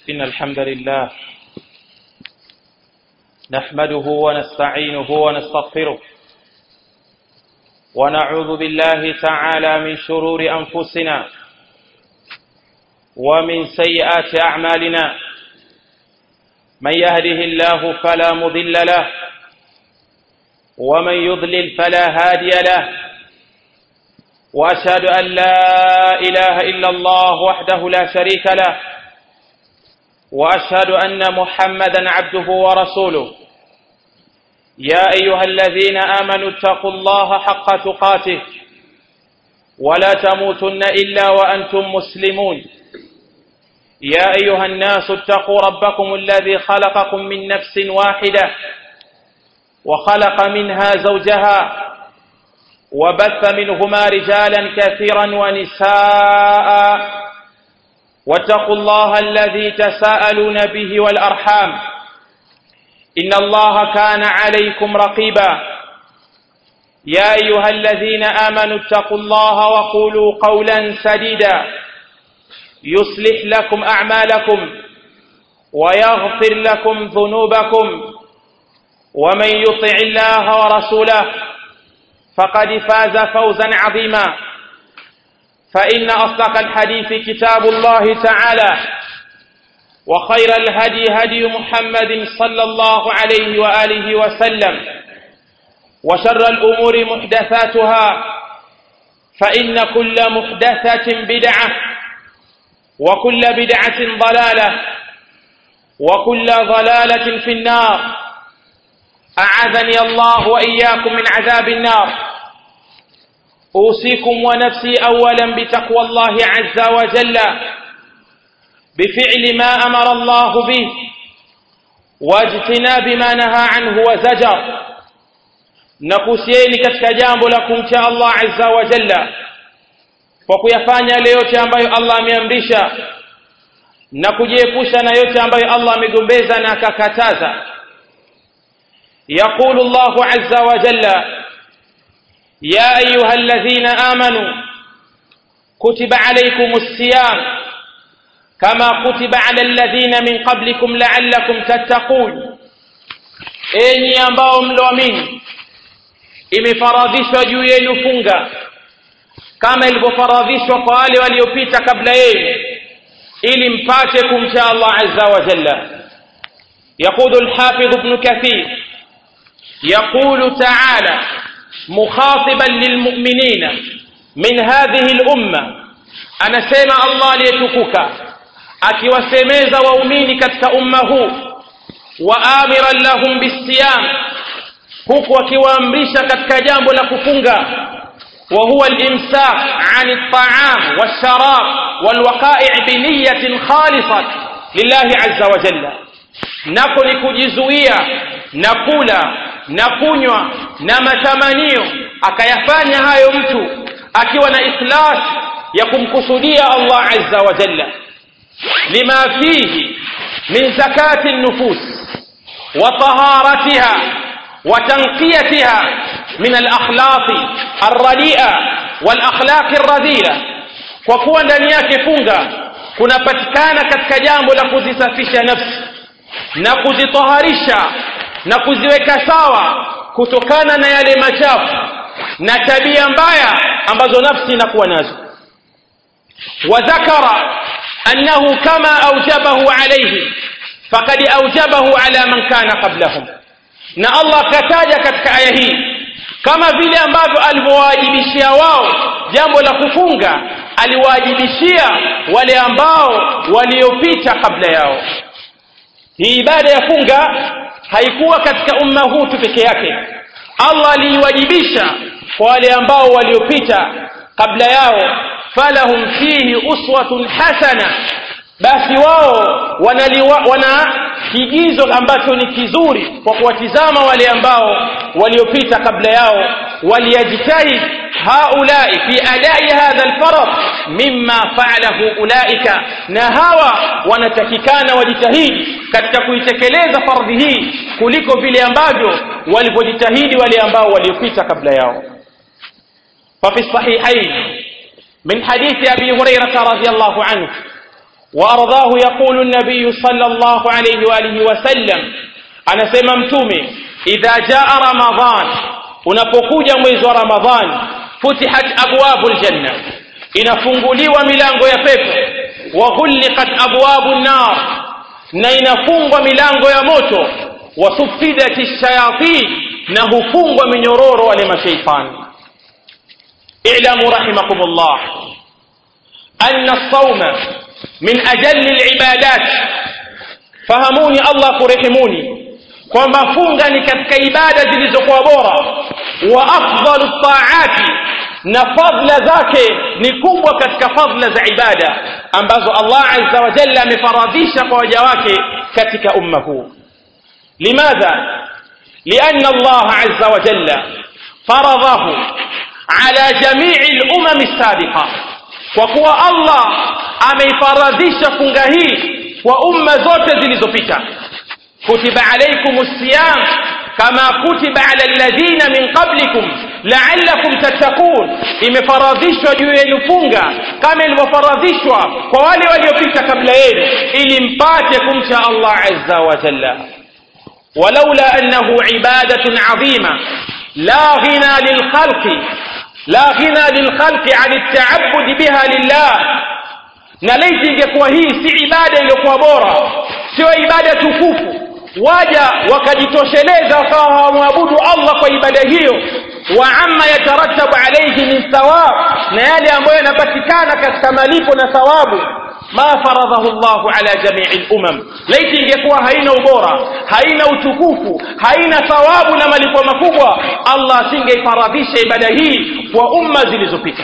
إن الحمد لله نحمده ونستعينه ونستغفره ونعوذ بالله تعالى من شرور أنفسنا ومن سيئات أعمالنا من يهده الله فلا مضل له ومن يضلل فلا هادي له واشهد ان لا اله الا الله وحده لا شريك له واشهد ان محمدا عبده ورسوله يا ايها الذين امنوا اتقوا الله حق تقاته ولا تموتن الا وانتم مسلمون يا ايها الناس اتقوا ربكم الذي خلقكم من نفس واحده وخلق منها زوجها وبث منهما رجالا كثيرا ونساء واتقوا الله الذي تساءلون به والارحام ان الله كان عليكم رقيبا يا ايها الذين امنوا اتقوا الله وقولوا قولا سديدا يصلح لكم اعمالكم ويغفر لكم ذنوبكم ومن يطع الله ورسوله فقد فاز فوزا عظيما فإن أصدق الحديث كتاب الله تعالى وخير الهدي هدي محمد صلى الله عليه وآله وسلم وشر الأمور محدثاتها فإن كل محدثة بدعة وكل بدعة ضلالة وكل ضلالة في النار أعاذني الله وإياكم من عذاب النار أوصيكم ونفسي أولا بتقوى الله عز وجل بفعل ما أمر الله به واجتناب ما نهى عنه وزجر nakusieni katika jambo la kumcha Allah azza wa jalla kwa kuyafanya yale yote ambayo Allah ameamrisha na kujiepusha na yote ambayo Allah amegombeza na akakataza يقول الله عز وجل يا أيها الذين آمنوا كتب عليكم الصيام كما كتب على الذين من قبلكم لعلكم تتقون enyi ambao mloamini imefaradhishwa juu yenu funga kama ilivyofaradhishwa kwa wale waliopita kabla yenu ili mpate kumcha Allah azza wa jalla يقول الحافظ ابن كثير يقول تعالى مخاطبا للمؤمنين من هذه الأمة أنا سيما الله ليتكك akiwasemeza waumini katika umma huu waamiran lahum bisiyam huku akiwaamrisha katika jambo la kufunga wa huwa alimsak an altaam walsharab walwaqai' biniyatin khalisat lillahi azza wa jalla nako ni kujizuia na kula na kunywa na matamanio akayafanya hayo mtu akiwa na ikhlas ya kumkusudia Allah azza wa jalla lima fihi min zakati an-nufus wa taharatiha wa tanqiyatiha min al-akhlaq ar-radi'a wal akhlaq ar-radila kwa kuwa ndani yake funga kunapatikana katika jambo la kuzisafisha nafsi na kuzitoharisha na kuziweka sawa kutokana na yale machafu na tabia mbaya ambazo nafsi inakuwa nazo وذكر أنه كما أوجبه عليه فقد أوجبه على من كان قبلهم na Allah kataja katika aya hii kama vile ambavyo alivyowajibishia wao jambo la kufunga aliwajibishia wale ambao waliopita kabla yao hii ibada ya funga haikuwa katika umma huu tu peke yake Allah aliiwajibisha kwa wale ambao waliopita kabla yao falahum fihi uswatun hasana basi wao wanaliwa, wana kigizo ambacho ni kizuri kwa kuwatizama wale ambao waliopita kabla yao waliyajitahid haulai fi adai hadha alfarad mimma fa'alahu ulaika na hawa wanatakikana wajitahidi katika kuitekeleza fardhi hii kuliko vile ambavyo walivyojitahidi wale ambao waliopita kabla yao ففي الصحيحين من حديث أبي هريرة رضي الله عنه وأرضاه يقول النبي صلى الله عليه وآله وسلم أنا سيما متومي إذا جاء رمضان unapokuja mwezi wa ramadhan futihat abwabu ljanna inafunguliwa milango ya pepo wa ghulliqat abwabu nnar na inafungwa milango ya moto wasufidat shayatin na hufungwa minyororo wale mashaitani i'lamu rahimakumullah anna as-sawma min ajalli al-ibadat fahamuni Allah kurehimuni kwamba funga ni katika ibada zilizokuwa bora wa afdalu taati na fadla zake ni kubwa katika fadla za ibada ambazo Allah azza wa jalla amefaradhisha kwa waja wake katika umma huu limadha لأن الله عز وجل فرضه على جميع الأمم السابقة وقوى الله أميفرضيش فنغهي وأمة زوت زلزبتا كتب عليكم الصيام كما كتب على الذين من قبلكم لعلكم تتقون imefaradhishwa juu yenu funga kama ilivyofaradhishwa kwa wale waliopita kabla yenu ili mpate kumcha Allah azza wa jalla ولولا أنه عبادة عظيمة لا غنى للخلق لا غنى للخلق عن التعبد بها لله na laiti ingekuwa hii si ibada iliyokuwa bora sio ibada tukufu waja wakajitosheleza wakawa hawamwabudu Allah kwa ibada hiyo wa amma yatarattabu alayhi min thawab na yale ambayo yanapatikana katika malipo na thawabu ma faradhahu Allahu ala jami'i al-umam laiti ingekuwa haina ubora haina utukufu haina thawabu na malipo makubwa Allah asingeifaradhisha ibada hii kwa umma zilizopita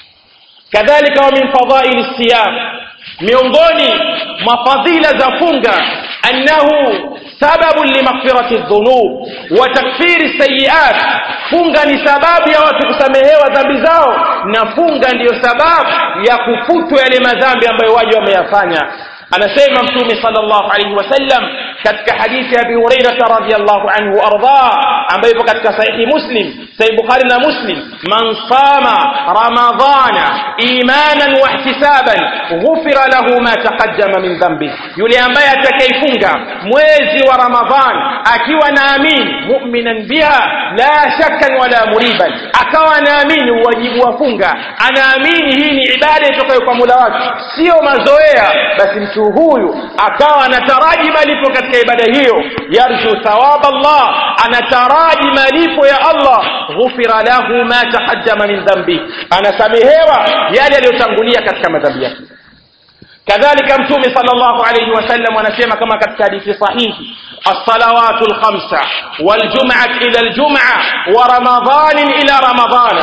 kadhalika wa min fadhaili siyam miongoni mwa fadhila za funga annahu sababu limaghfirati dhunub wa takfiri sayiat funga ni sababu ya watu kusamehewa dhambi zao na funga ndiyo sababu ya kufutwa yale madhambi ambayo waja wameyafanya anasema mtume sallallahu alaihi wasallam katika hadithi ya Abi Hurairah radhiyallahu anhu arda ambayo ipo katika sahihi Muslim sahihi Bukhari na Muslim man sama ramadhana imanan wa ihtisaban ghufira lahu ma taqaddama min dhanbi yule ambaye atakayefunga mwezi wa Ramadhan akiwa naamini mu'minan biha la shakkan wala muriban akawa naamini wajibu wa funga anaamini hii ni ibada itokayo kwa Mola wake sio mazoea basi mtu huyu akawa anataraji malipo katika ibada hiyo yarju thawab Allah anataraji malipo ya Allah ghufira lahu ma taqaddama min dhanbi anasamehewa yale yaliyotangulia katika madhambi yake kadhalika mtume sallallahu alayhi wasallam anasema kama katika hadithi sahihi الصلوات الخمسة والجمعة إلى الجمعة ورمضان إلى رمضان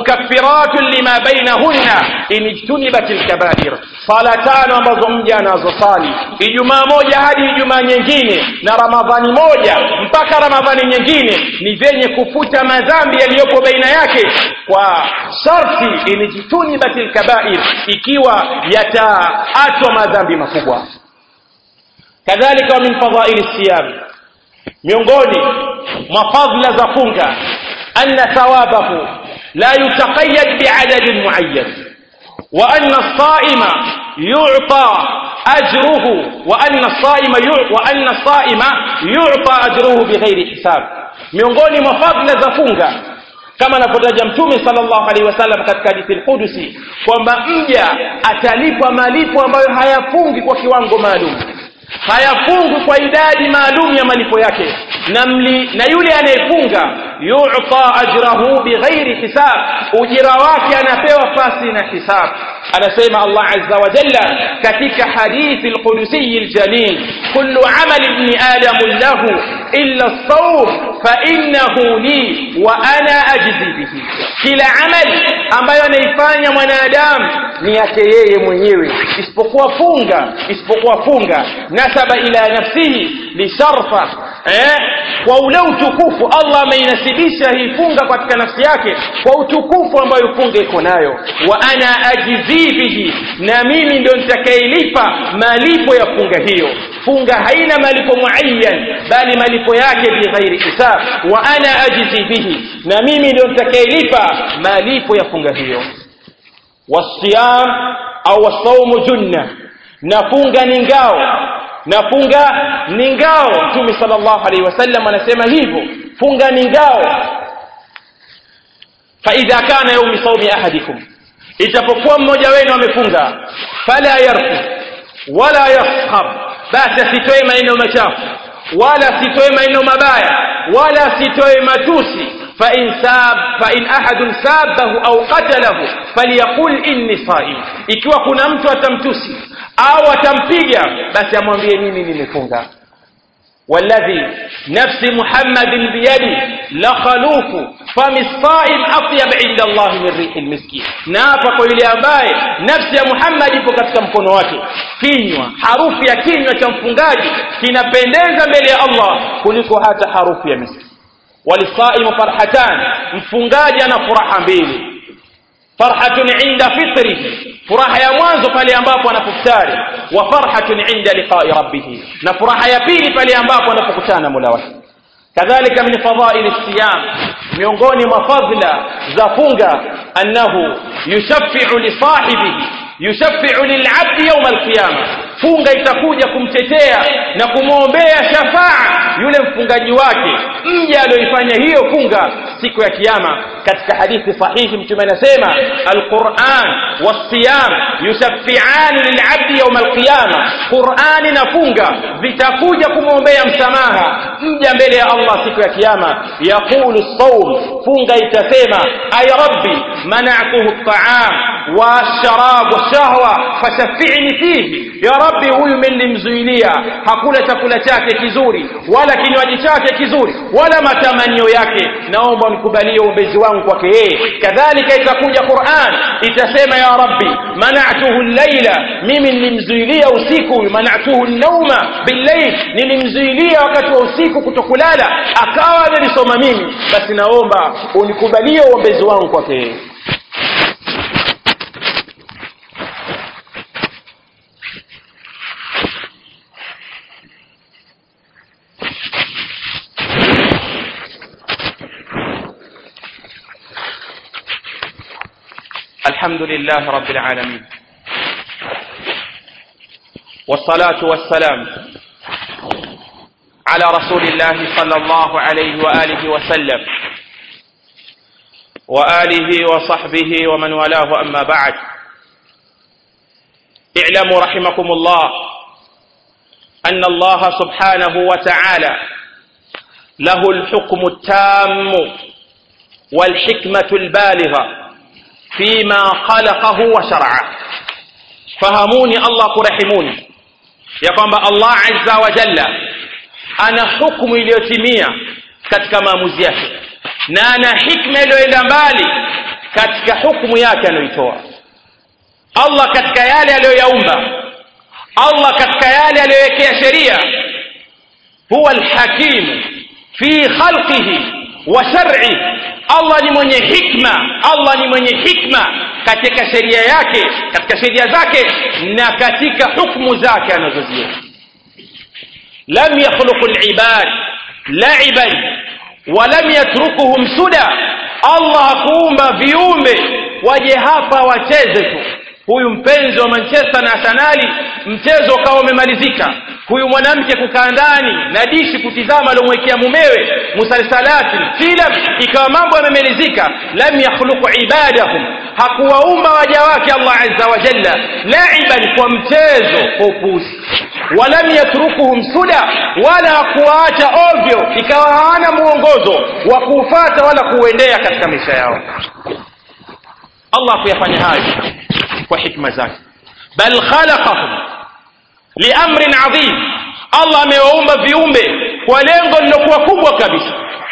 مكفرات لما بينهن إن اجتنبت الكبائر صلاتان ambazo mja anazosali ijumaa moja hadi ijumaa nyingine na ramadhani moja mpaka ramadhani nyingine ni vyenye kufuta madhambi yaliyopo baina yake kwa sharti inijtunibat lkabair ikiwa yataachwa madhambi makubwa kadhalika wa min fadhaili siyam miongoni mwa fadhila za funga anna thawabahu la yutaqayyad bi'adadin muayyan wa anna as-sa'ima yu'ta ajruhu wa anna as-sa'ima wa anna as-sa'ima yu'ta ajruhu bighairi hisab miongoni mwa fadhila za funga kama anapotaja mtume sallallahu alaihi wasallam katika hadithi al-Qudusi kwamba mja atalipwa malipo ambayo hayafungi kwa kiwango maalum hayafungwi kwa idadi maalum ya malipo yake na, mli, na yule anayefunga yu'ta ajrahu bighairi hisab ujira wake anapewa pasi na hisab anasema Allah azza wa jalla katika hadithi al-qudusi al-jalil kullu amal ibn adam lahu illa as-sawm fa innahu li wa ana ajzi bihi kila amali ambayo anaifanya mwanadamu ni yake yeye mwenyewe isipokuwa funga isipokuwa funga nasaba ila nafsihi lisharfa eh kwa ule utukufu Allah ameinasibisha hii funga katika nafsi yake kwa utukufu ambayo funga iko nayo wa ana ajizi bihi na mimi ndio nitakayelipa malipo ya funga hiyo funga haina malipo muayyan bali malipo yake bighairi hisab wa ana ajizi bihi na mimi ndio nitakayelipa malipo ya funga hiyo wasiyam au wasaumu junna na funga ni ngao na funga ni ngao mtume sallallahu alaihi wasallam anasema hivyo funga ni ngao fa idha kana yaumi saumi ahadikum itapokuwa mmoja wenu amefunga fala yarfu wala yaskhab basi asitoe maneno machafu wala asitoe maneno mabaya wala asitoe matusi فإن ساب فإن أحد سابه أو قتله فليقل إني صائم ikiwa kuna mtu atamtusi au atampiga basi amwambie mimi nimefunga والذي نفس محمد بيده لخلوف فم الصائم أطيب عند الله من ريح المسك نافا kwa yule ambaye nafsi ya Muhammad ipo katika mkono wake kinywa harufu ya kinywa cha mfungaji kinapendeza mbele ya Allah kuliko hata harufu ya miski walisaimu farhatan mfungaji ana furaha mbili farhatun inda fitrihi furaha ya mwanzo pale ambapo anapofutari wa farhatun inda liqai rabbih na furaha ya pili pale ambapo anapokutana na Mola wake kadhalika min fadhaili siyam miongoni mwa fadhila za funga annahu yushaffi'u li sahibihi yushaffi'u lil'abdi yawm al-qiyamah funga itakuja kumtetea na kumwombea shafaa yule mfungaji wake mja aliyoifanya hiyo funga siku ya kiyama katika hadithi sahihi mtume anasema alquran wasiyam yusaffi'ani lil'abdi yawm alqiyama qurani na funga vitakuja kumwombea msamaha mja mbele ya Allah siku ya kiyama yaqulu as-sawm funga itasema ay rabbi mana'tuhu at-ta'am wash-sharab wash-shahwa fashaffi'ni fihi ya rabbi huyu nilimzuilia hakula chakula chake kizuri wala kinywaji chake kizuri wala matamanio yake naomba unikubalie uombezi wangu kwake yeye kadhalika itakuja Qur'an itasema ya rabbi mana'tuhu al-laila mimi nilimzuilia usiku huyu mana'tuhu an-nawma bil-layl nilimzuilia wakati wa usiku kutokulala akawa amenisoma mimi basi naomba unikubalie uombezi wangu kwake yeye الحمد لله رب العالمين والصلاة والسلام على رسول الله صلى الله عليه وآله وسلم وآله وصحبه ومن والاه أما بعد اعلموا رحمكم الله أن الله سبحانه وتعالى له الحكم التام والحكمة البالغة فيما خلقه وشرعه fahamuni Allah kurahimuni ya kwamba Allah azza wa jalla ana hukumu iliyotimia katika maamuzi yake na ana hikma iliyoenda mbali katika hukumu yake anayoitoa Allah katika yale aliyoyaumba Allah katika yale aliyowekea sheria huwa alhakim fi khalqihi wa shar'i Allah ni mwenye hikma Allah ni mwenye hikma katika sheria yake katika sheria zake na katika hukumu zake anazoziweka lam yakhluqu al-ibad la'iban wa lam yatrukuhum suda Allah hakuumba viumbe waje hapa wacheze tu huyu mpenzi wa Manchester na Arsenal mchezo ukawa umemalizika huyu mwanamke kukaa ndani na dishi kutizama alomwekea mumewe musalsalati filam ikawa mambo yamemalizika lam yakhluqu ibadahum hakuwaumba waja wake Allah azza wa jalla laiban kwa mchezo kwa upuzi walam yatrukuhum suda wala hakuwaacha ovyo ikawa hawana muongozo wa kuufata wala kuuendea katika maisha yao Allah kuyafanya hayo kwa hikma zake bal khalaqahum liamrin adhim Allah amewaumba viumbe kwa lengo lilokuwa kubwa kabisa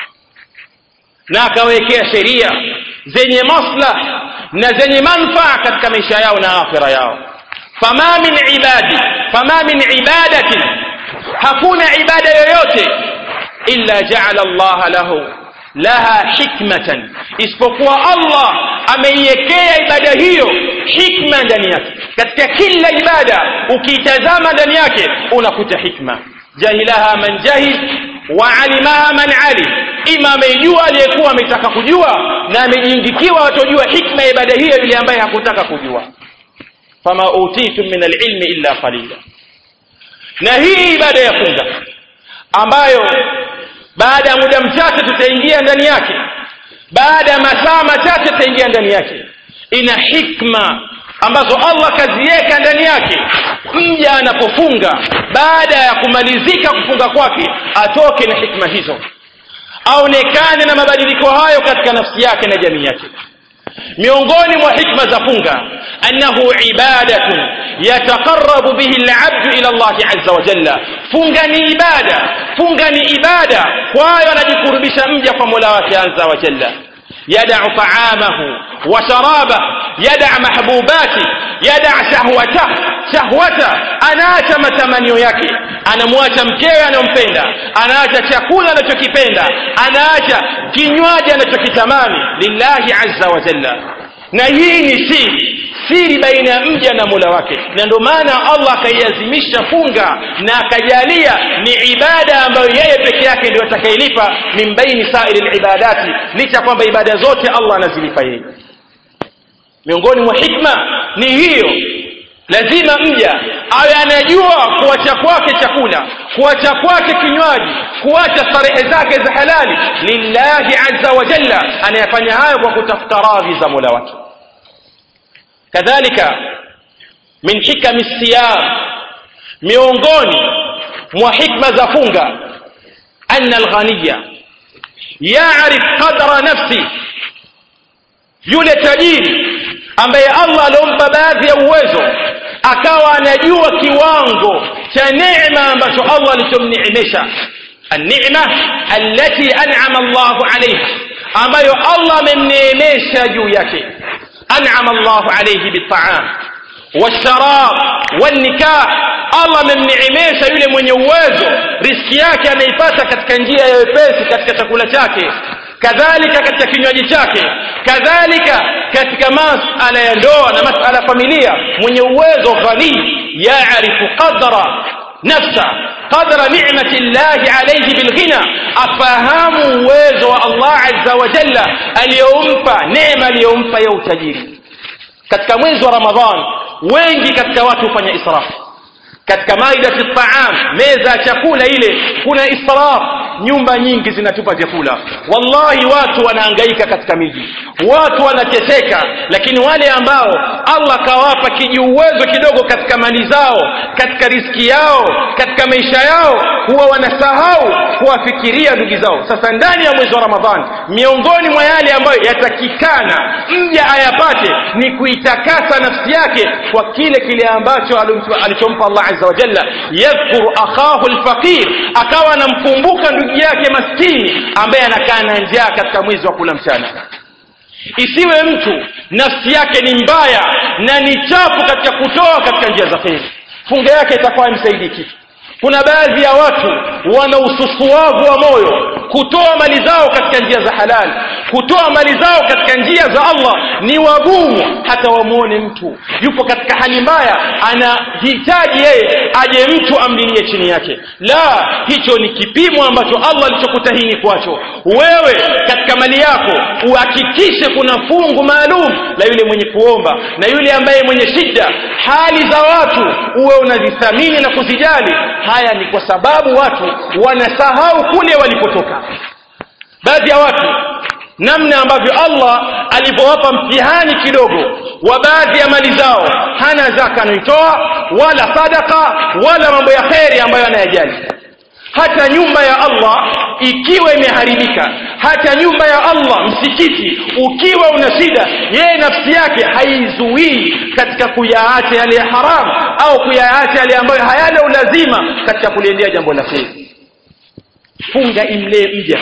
na akawekea sheria zenye maslah na zenye manfaa katika maisha yao na akhira yao fama min ibadi fama min ibadatin hakuna ibada yoyote illa ja'ala Allah lahu laha hikmatan isipokuwa Allah ameiwekea ibada hiyo hikma ndani yake katika kila ibada ukiitazama ndani yake unakuta hikma jahilaha man jahil wa alimaha man alim ima ameijua aliyekuwa ametaka kujua na amejiingikiwa watojua hikma ya ibada hiyo yule ambaye hakutaka kujua fama utitum min alilmi illa qalila na hii ibada ya funga ambayo baada ya muda mchache tutaingia ndani yake baada ya masaa machache tutaingia ndani yake ina hikma ambazo Allah kaziweka ndani yake mja anapofunga baada ya kumalizika kufunga kwake atoke na hikma hizo aonekane na mabadiliko hayo katika nafsi yake na jamii yake miongoni mwa hikma za funga annahu ibadatun yataqarrabu bihi alabdu ila Allah azza wa jalla funga ni ibada funga ni ibada kwayo anajikurubisha mja kwa Mola wake azza wa jalla يدع طعامه وشرابه يدع محبوباته يدع شهوته شهوته anaacha matamanio yake anamwacha mkewe anayompenda anaacha chakula anachokipenda anaacha kinywaji anachokitamani lillahi azza wa jalla na hii ni siri siri baina ya mja na mola wake na ndio maana allah akaiazimisha funga na akajalia ni ibada ambayo yeye peke yake ndio atakayelipa min baini sairi libadati licha kwamba ibada zote allah anazilipa yeye miongoni mwa hikma ni hiyo lazima mja awe anajua kuacha kwake chakula kuacha kwake kinywaji kuacha starehe zake za halali lillahi azza wa jalla anayafanya hayo kwa kutafuta radhi za mola wake kadhalika min hikami siyam miongoni mwa hikma za funga anna alghaniya yarif qadra nafsi yule tajiri ambaye allah aliompa baadhi ya uwezo akawa anajua kiwango cha neema ambacho allah alichomneemesha النعمة التي أنعم الله عليها ambayo Allah amemneemesha juu yake an'ama Allahu alayhi bit'am washarab wanikah Allah amemneemesha yule mwenye uwezo riski yake anaipata katika njia ya wepesi katika chakula chake kadhalika katika kinywaji chake kadhalika katika masala ya ndoa na masala ya familia mwenye uwezo ghani yaarifu qadra nafsa qadra ni'mati llahi alayhi bilghina afahamu uwezo wa Allah azza wa jalla aliyompa neema aliyompa ya utajiri katika mwezi wa ramadhan wengi katika watu hufanya israfu katika maidati taam meza ya chakula ile kuna israf nyumba nyingi zinatupa vyakula wallahi watu wanahangaika katika miji watu wanateseka lakini wale ambao allah kawapa kijiuwezo kidogo katika mali zao katika riski yao katika maisha yao huwa wanasahau kuwafikiria ndugu zao sasa ndani ya mwezi wa ramadhani miongoni mwa yale ambayo yatakikana mja ayapate ni kuitakasa nafsi yake kwa kile kile ambacho alichompa allah azza wa jalla yadhkuru akhahu alfaqir akawa anamkumbuka ndugu yake maskini ambaye anakaa na njaa katika mwezi wa kula mchana isiwe mtu nafsi yake ni mbaya na ni chafu katika kutoa katika njia za kheri funga yake itakuwa imsaidii kitu kuna baadhi ya watu wana ususuavu wa moyo kutoa mali zao katika njia za halali kutoa mali zao katika njia za Allah ni wagumu hata wamwone mtu yupo katika hali mbaya anahitaji yeye aje mtu amlilie chini yake la hicho ni kipimo ambacho Allah alichokutahini kwacho wewe katika mali yako uhakikishe kuna fungu maalum la yule mwenye kuomba na yule ambaye mwenye shida hali za watu uwe unazithamini na kuzijali haya ni kwa sababu watu wanasahau kule walipotoka baadhi ya watu namna ambavyo Allah alivyowapa mtihani kidogo wa baadhi ya mali zao hana zaka anaitoa wala sadaka wala mambo ya kheri ambayo anayajali hata nyumba ya Allah ikiwa imeharibika hata nyumba ya Allah msikiti ukiwa una shida yeye nafsi yake haizuii katika kuyaacha yale ya haramu au kuyaacha yale ambayo hayana ulazima katika kuliendea jambo la kheri funga imlee mja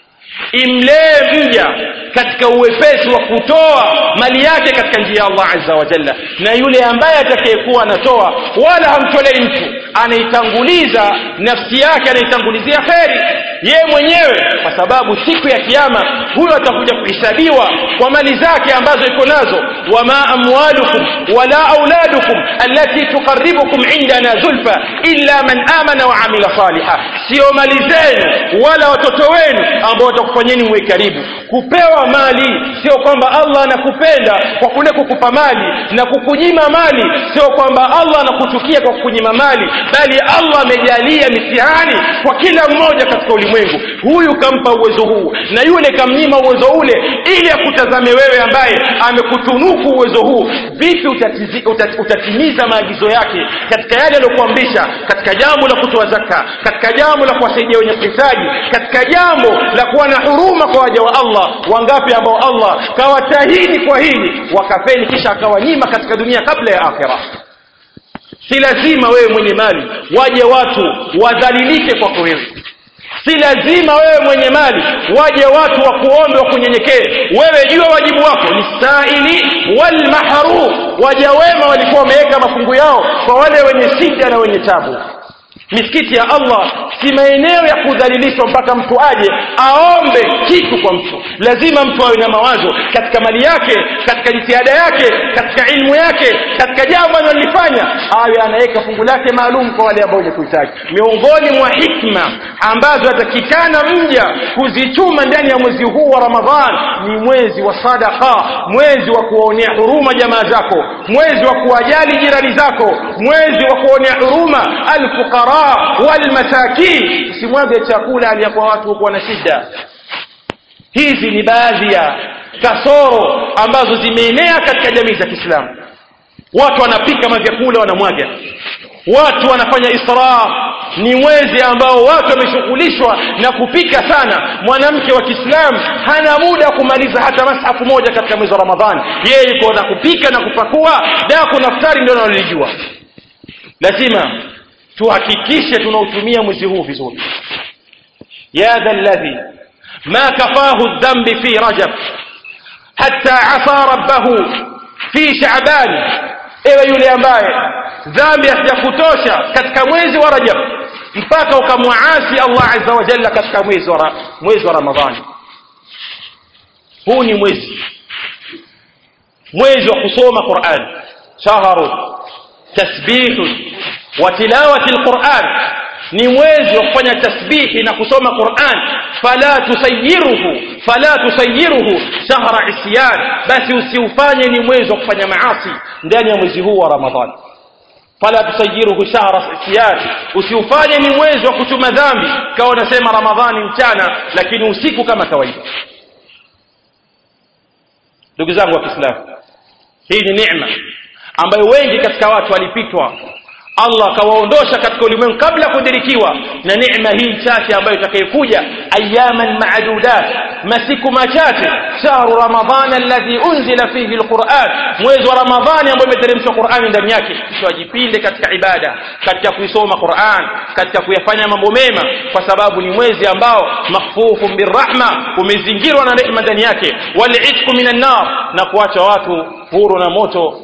imlee mja katika uwepesi wa kutoa mali yake katika njia ya Allah azza wa jalla na yule ambaye atakayekuwa anatoa wala hamtolei mtu anaitanguliza nafsi yake anaitangulizia kheri yeye mwenyewe kwa sababu siku ya kiyama huyo atakuja kuhesabiwa kwa mali zake ambazo iko nazo wama amwalukum wala auladukum allati tuqarribukum indana zulfa illa man amana wa amila saliha sio mali zenu wala watoto wenu ambao watakufanyeni mwe karibu kupewa mali sio kwamba Allah anakupenda kwa kule kukupa mali na kukunyima mali sio kwamba Allah anakuchukia kwa kukunyima mali bali Allah amejalia mitihani kwa kila mmoja katika ulimwengu huyu kampa uwezo huu na yule kamnyima uwezo ule ili akutazame wewe ambaye amekutunuku uwezo huu vipi utatizi, utat, utatimiza maagizo yake katika yale aliyokuamrisha katika jambo la kutoa zaka katika jambo la kuwasaidia wenye kuhitaji katika jambo la kuwa na huruma kwa waja wa Allah wangapi ambao Allah kawatahidi kwa hili wakapeni kisha akawanyima katika dunia kabla ya akhira si lazima wewe mwenye mali waje watu wadhalilike kwako wewe si lazima wewe mwenye mali waje watu wakuombe wakunyenyekee wewe jua wajibu wako lisaili walmahrum waja wema walikuwa wameweka mafungu yao kwa wale wenye shida na wenye tabu misikiti ya Allah si maeneo ya kudhalilishwa mpaka mtu aje aombe kitu kwa mtu lazima mtu awe na mawazo katika mali yake katika jitihada yake katika ilmu yake katika jambo analolifanya awe anaweka fungu lake maalum kwa wale ambao wenye kuhitaji miongoni mwa hikma ambazo atakikana mja kuzichuma ndani ya mwezi huu wa Ramadhan ni mwezi wa sadaka mwezi wa kuwaonea huruma jamaa zako mwezi wa kuwajali jirani zako mwezi wa kuonea huruma alfuqara walmasakin usimwage chakula aliyakuwa watu huko na shida hizi ni baadhi ya kasoro ambazo zimeenea katika jamii za Kiislamu watu wanapika mavyakula wanamwaga watu wanafanya israf ni mwezi ambao watu wameshughulishwa na kupika sana mwanamke wa Kiislamu hana muda kumaliza hata mashafu moja katika mwezi wa Ramadhani yeye yuko na kupika na kupakua daku naftari ndio analolijua lazima tuhakikishe tunautumia mwezi huu vizuri ya dha alladhi ma kafahu dhambi fi rajab hatta asa rabbahu fi sha'ban ewe yule ambaye dhambi hazijakutosha katika mwezi wa rajab mpaka ukamwaasi Allah azza wa jalla katika mwezi wa mwezi wa ramadhani huu ni mwezi mwezi wa kusoma Qur'an shahru tasbihun wa tilawati alquran ni mwezi wa kufanya tasbihi na kusoma Qur'an fala tusayiruhu fala tusayiruhu shahra isyan basi usiufanye ni mwezi wa kufanya maasi ndani ya mwezi huu wa Ramadhani fala tusayiruhu shahra isyan usiufanye ni mwezi wa kuchuma dhambi kawa unasema Ramadhani mchana lakini usiku kama kawaida ndugu zangu wa Kiislamu hii ni neema ambayo wengi katika watu walipitwa Allah akawaondosha katika ulimwengu kabla kudirikiwa na neema hii chache ambayo itakayokuja ayaman maadudat masiku machache shahru ramadhan alladhi unzila fihi alquran mwezi wa ramadhani ambao imeteremshwa Qur'ani ndani yake kisha wajipinde katika ibada katika kuisoma Qur'an katika kuyafanya mambo mema kwa sababu ni mwezi ambao mahfufun birrahma umezingirwa na rehema ndani yake wal itqu minan nar na kuacha watu huru na moto